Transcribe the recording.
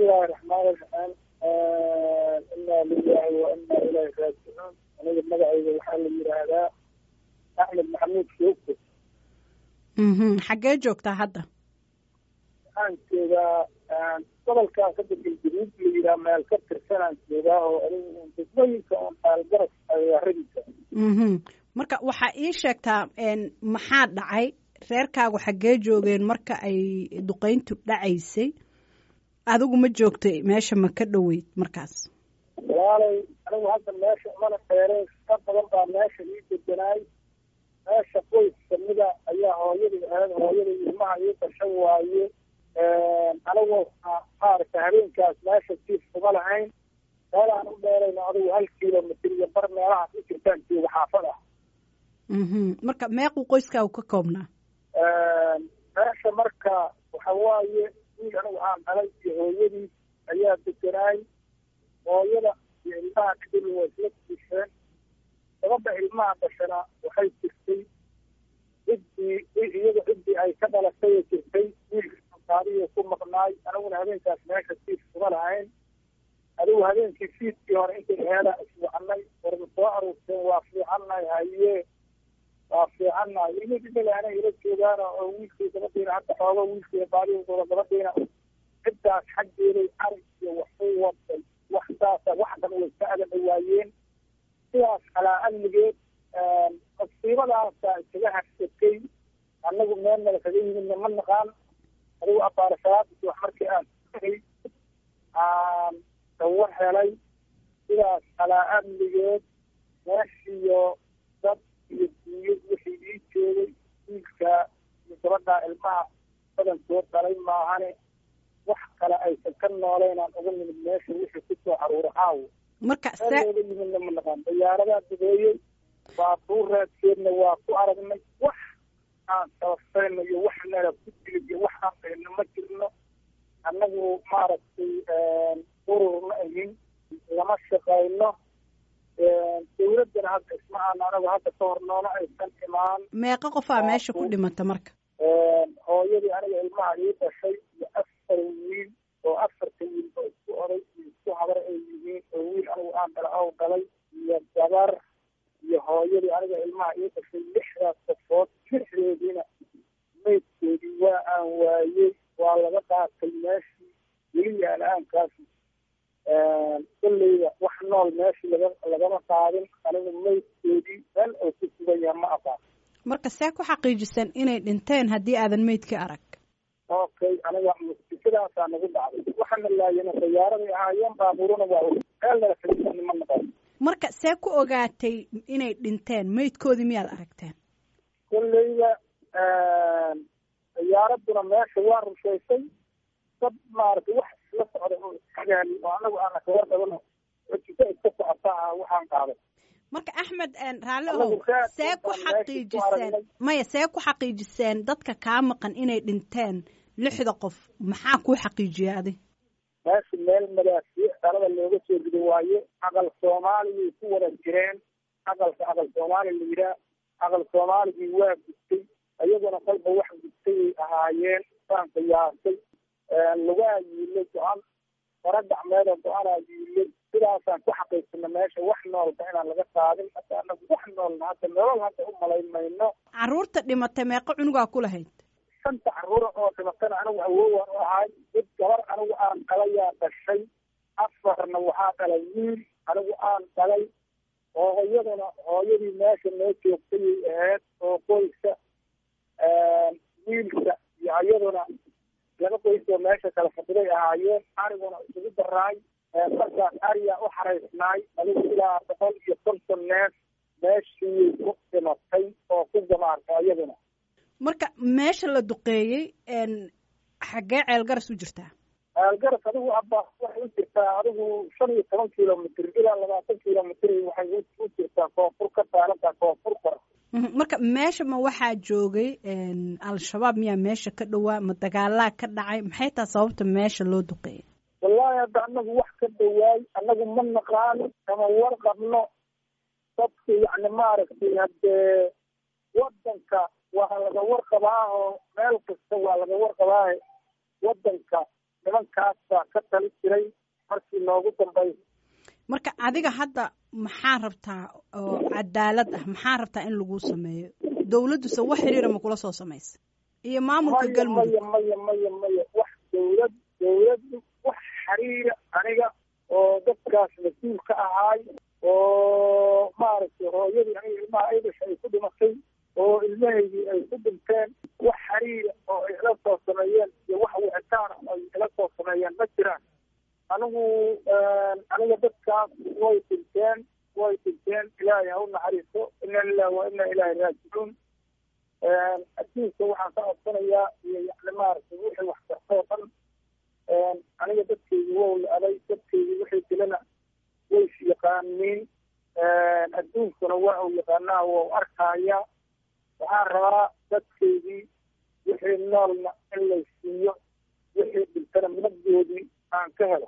bismillahi raxmaani raxiim inaa lilahi wa inaa ilahi raajicuun aniga magacayga waxaa la yidhaahdaa axmed maxamuud shoogto xaggee joogtaa hadda waxaan joogaa gobolkan ka degan januud la yidhaha meel ka tirsanaan joogaa oo anigu degmooyinka oon aalgaras ayaaradiisa marka waxaa ii sheegtaa maxaa dhacay reerkaagu xaggee joogeen marka ay duqeyntu dhacaysay adigu ma joogtay meesha ma ka dhoweyd markaas walaalay anigu hadda meesha umana dheereen ka badan baa meesha ii deganaay meesha qoys kamida ayaa hooyadii ahayd hooyadii ilmaha ii dashan waaye anigu maaragta habeenkaas meesha jiif kuma lahayn meelaan u dheerayna adigu hal kilomitr iyo bar meelahaas u jirtaan jooga xaafad ah marka meequu qoyskaagu ka koobnaa meesha marka waxa waaye wiil anigu aan dhalay iyo hooyadii ayaa deganaay hooyada iyo ilmaha dhidil waa isla diisheen gabadha ilmaha dhashana waxay jirtay ciddii iyada ciddii ay ka dhalatay ee jirtay wiilka qaadiyo ku maqnaay aniguna habeenkaas meesha siif kuma lahayn adigu habeenkii fiidkii hore intay heela iswacanay warma soo aruurteen waa fiicannahay haye waa fiicannahay ilmi dhidhalaana ila joogaana oo wiilkii gabadhiina hadda xooga wiilkii baadiyooda gabadhiina ciddaas xaggeeday arig iyo waxuu waday wax saasa wax dhan way ka adan dhawaayeen sidaas calaa amnigeed masiibadaasa isaga harsatay annagu meel nala kaga yimidna ma naqaan adigu abaarashaadis wax markii aan tagay aan dawar helay sidaas calaa amnigeed meeshiyo dad iyo duuyo wixii ii joogay wiilka iyo gabadhaa ilmaha badankood dhalay maahane wax kale aysan ka nooleynaan uga nimid meesha wixii kusoo caruura caawo marka meelooga yimidna ma naqaan dayaaradaa dubeeyey baabuur raadkeedna waa ku aragnay wax aan sababsayno iyo wax nala ku dilid iyo wax aan dhayno ma jirno annagu maaragtay urur ma ahin lama shaqayno dawladdana hadda isma aan anagu hadda ka hor noona aysan imaan meeqa qofaa meesha ku dhimata marka hooyadii aniga ilmaha ii dhashay iyo afar wiil oo afarta wiil oo isku oday iyo isku habar ay yihiin oo wiil anigu aan dhala ow dhalay iyo gabar iyo hooyadii aniga ilmaha ii dhashay lixdaas qofood lixdeediina maydkoodii waa aan waayey waa laga qaatay meeshii weli yaala-aankaasi kolleyda wax nool meeshii laga lagama qaadin anigu maydkoodii meel oo ku sugan yaha ma aqaan marka see ku xaqiijisan inay dhinteen haddii aadan meydkii arag okay aniga musikadaasaa nagu dhacday waxana laayana dayaaraday ahaayeen baabuuruna waa meel nala kaga ma naqaan marka see ku ogaatay inay dhinteen meydkoodii miyaad aragteen kolleyda diyaaraduna meesha waa rushaysay dad maaragtay wax isla socda oo isxagaali oo anagu aana kaga dabano wajika iska socotaa waxaan qaaday marka axmed raalli ohow see ku xaqiijiseen maya see ku xaqiijiseen dadka kaa maqan inay dhinteen lixda qof maxaa kuu xaqiijiya adi meesha meel madaafiic dhalada looga soo rido waaye aqal soomaaliyay ku wada jireen aqalka aqal soomaali la yidhaah aqal soomaaligii waa gudtay iyaguna kolba wax gudtay ay ahaayeen saan qiyaasay lugaa yiilay go-an fara gacmeedoo go-anaa yiilay sidaasaan ku xaqiirsana meesha wax noolba inaan laga qaadin hadda anagu wax noolna hadda nolol hadda u malayn mayno caruurta dhimatay meeqo cunugaa ku lahayd shanta caruura oo dhimatana anigu awoowaan u ahay mid gabar anigu aan dhalayaa dhashay afarna waxaa dhalay wiil anigu aan dhalay hooyaduna hooyadii meesha noo joogtayay ahayd oo qoyska wiilka iyo iyaduna laba qoys oo meesha kala fadhiday ahaayeen ariguna isugu daraay markaas ariyaa u xaraysnaay adigu ilaa boqol iyo konton neef meeshii ku dhimatay oo ku gamaarta iyaduna marka meesha la duqeeyey xaggee ceelgaras u jirtaa ceelgaras adigu abba waxay u jirtaa adigu shan iyo toban kilomitr ilaa labaatan kilomitr waxay u jirtaa koonfur ka taalantaa koonfur kora marka meesha ma waxaa joogay al-shabaab miyaa meesha ka dhowaa ma dagaalaa ka dhacay maxay taa sababta meesha loo duqeeyay wallaahi hadda anagu wax ka dhawaay anagu ma naqaan kama warqabno dadku yacni maaragtay haddee wadanka waa laga warqabaa oo meel kasta waa laga warqabaa wadanka nimankaas baa ka tali jiray markii noogu dambaysa marka adiga hadda maxaa rabtaa oo cadaalad ah maxaa rabtaa in lagu sameeyo dawladduse wax xiriira ma kula soo samaysa iyo maamulka maya galmudug maya maya maya maya wax dawlad dawladdu wax xiriira aniga oo dadkaas mas-uul ka ahaay oo maaragtay hooyadii aniga ilmaha ay dhashay ay ku dhimatay oo ilmahaydii ay ku dhinteen wax xiriira oo ay ila soo sameeyeen iyo wax wicitaana ay ila soo sameeyeen ma jiraan anigu aniga dadkaas way dhinteen way dhinteen ilaahay ha u naxariiso ina lillahi wa ina ilaahi raajicuun adduunka waxaan ka codsanayaa iyo yani maaragtay wixii wax kartoo dhan aniga dadkaygi wow la aday dadkaygi wixii dilana way is yaqaaniin adduunkuna waa u yaqaanaa waa u arkaya waxaan rabaa dadkaygii wixii noolna in lay siiyo wixii dhintana nabdoodii aan ka helo